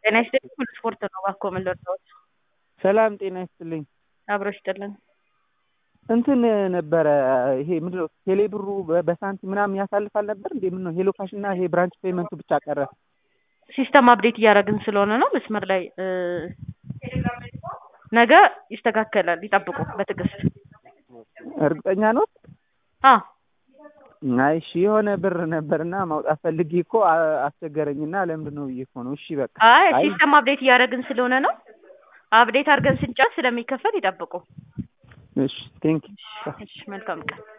ጤና ይስጥልኝ ሁሉ ስፖርት ነው እባክዎ ምን ልርዳዎት? ሰላም ጤና ይስጥልኝ። አብሮ ይስጥልን። እንትን ነበረ ይሄ ምንድነው ቴሌ ብሩ በ- በሳንቲም ምናምን ያሳልፋል ነበር እንዴ? ምነው ሄሎ ካሽ እና ይሄ ብራንች ፔመንቱ ብቻ ቀረ? ሲስተም አፕዴት እያደረግን ስለሆነ ነው መስመር ላይ እ ነገ ይስተካከላል ይጠብቁ በትዕግስት እርግጠኛ ነው? አ አይ እሺ የሆነ ብር ነበርና ማውጣት ፈልጌ እኮ አ- አስቸገረኝና ለምንድን ነው ብዬ እኮ ነው። እሺ በቃ አይ አይ ሲስተም አፕዴት እያደረግን ስለሆነ ነው አፕዴት አድርገን ስንጨርስ ስለሚከፈል ይጠብቁ እሺ ቴንክ እሺ መልካም ቀን